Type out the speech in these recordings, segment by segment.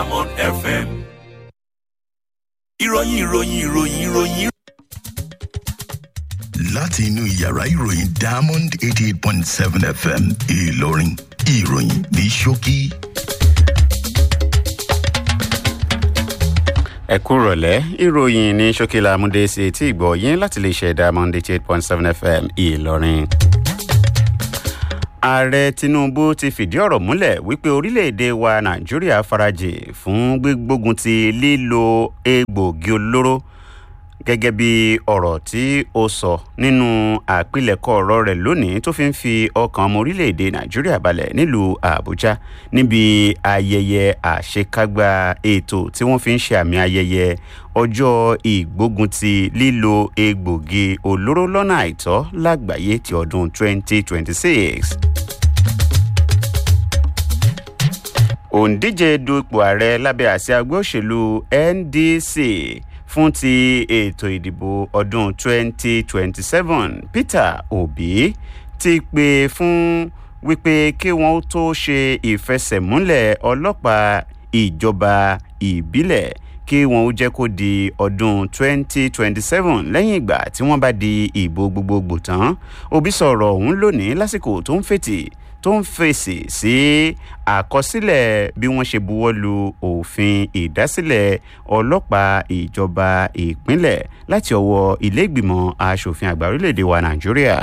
Diamond FM. ìròyìn ìròyìn ìròyìn ìròyìn. láti inú yàrá ìròyìn diamond eighty eight point seven fm ìlọrin ìròyìn ní ṣókí. ẹ kú rọ̀lẹ́ ìròyìn ní ṣókìlà amúdé sí etí ìgbọ̀ yín láti lè ṣe diamond eighty eight point seven fm ìlọrin. ààrẹ tinubu ti fìdí ọ̀rọ̀ múlẹ̀ wípé orílẹ̀-èdè wa nàìjíríà farajì fún gbígbógun ti lílo egbòogi olóró gẹ́gẹ́ bí ọ̀rọ̀ tí ó sọ nínú àpilẹ̀kọ ọ̀rọ̀ rẹ̀ lónìí tó fi ń fi ọkàn ọmọ orílẹ̀-èdè nàìjíríà balẹ̀ nílùú àbújá níbi ayẹyẹ àṣekágbá ètò tí wọ́n fi ń ṣe àmì ayẹyẹ ọjọ́ ìgbógun ti lílo egbògi olóró lọ́nà àìtọ́ lágbàáyé ti ọdún 2026. òǹdíje dupò ààrẹ lábẹ́ àsíá ẹgbẹ́ òṣèlú ndc fún ti ètò ìdìbò ọdún 2027 peter obi ti pè fún wípé kí wọ́n tó ṣe ìfẹsẹ̀múlẹ̀ ọlọ́pàá ìjọba ìbílẹ̀ kí wọn ó jẹ́ kó di ọdún 2027 lẹ́yìn ìgbà tí wọ́n bá di ìbò gbogbogbò tán obi sọ̀rọ̀ ọ̀hún lónìí lásìkò tó ń fètì tó ń fèsì sí àkọsílẹ̀ bí wọ́n ṣe buwọ́ lu òfin ìdásílẹ̀ ọlọ́pàá ìjọba ìpínlẹ̀ láti ọwọ́ ilé ìgbìmọ̀ asòfin àgbà orílẹ̀-èdè wa nàìjíríà.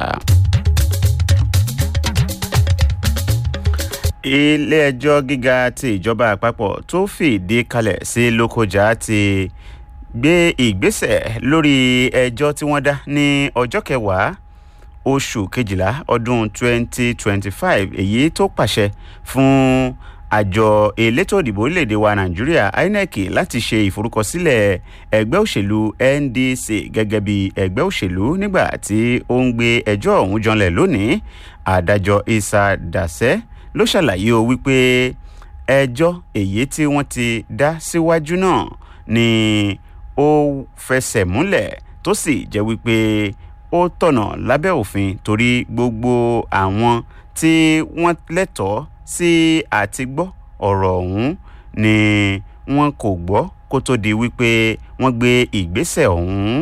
ilé-ẹjọ́ gíga ti ìjọba àpapọ̀ tó fìdí kalẹ̀ sí lókojá ti gbé ìgbésẹ̀ lórí ẹjọ́ tí wọ́n dá ní ọjọ́ kẹwàá oṣù kejìlá ọdún 2025 èyí tó pàṣẹ fún àjọ elétò òdìbò orílẹ̀-èdè wa nàìjíríà inec láti ṣe ìforúkọsílẹ̀ ẹgbẹ́ òṣèlú ndc gẹ́gẹ́ bí ẹgbẹ́ òṣèlú nígbà tí ó ń gbé ẹjọ́ ọ̀hún janlẹ̀ lónìí adájọ́ isa dasẹ́ ló ṣàlàyé o wípé ẹjọ́ èyí tí wọ́n ti dá síwájú náà ni ó fẹsẹ̀ múlẹ̀ tó sì jẹ́ wípé ó tọ̀nà lábẹ́ òfin torí gbogbo àwọn tí wọ́n lẹ́tọ̀ọ́ sí àti gbọ́ ọ̀rọ̀ ọ̀hún ni wọn kò gbọ́ kó tó di wípé wọ́n gbé ìgbésẹ̀ ọ̀hún.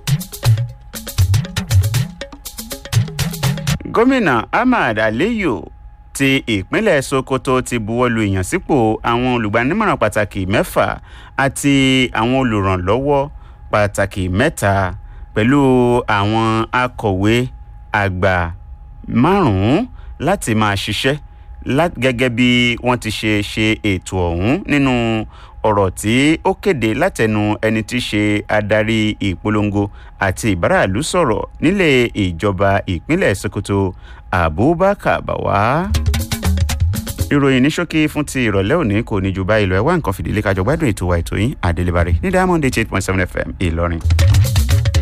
gómìnà ahmad aliyu ti ìpínlẹ̀ sokoto ti buwọ́lu ìyànsípò àwọn olùgbanímọ̀ràn pàtàkì mẹ́fà àti àwọn olùrànlọ́wọ́ pàtàkì mẹ́ta pẹ̀lú àwọn akọ̀wé àgbà márùn-ún láti máa ṣiṣẹ́ gẹ́gẹ́ bí wọ́n ti ṣe ṣe ètò ọ̀hún nínú ọ̀rọ̀ tí ó kéde látẹnu ẹni tí í ṣe adarí ìpolongo àti ìbáraàlú sọ̀rọ̀ nílé ìjọba ìpínlẹ̀ sokoto abubakar bawa ìròyìn ní ṣókí fún ti ìrọ̀lẹ́ òní kò ní ju báyìí lọ ẹ wá nǹkan fìdílé kájọ gbádùn ètò wa ètò yín àdélébárí ní diamond eight point seven fm ìlọrin.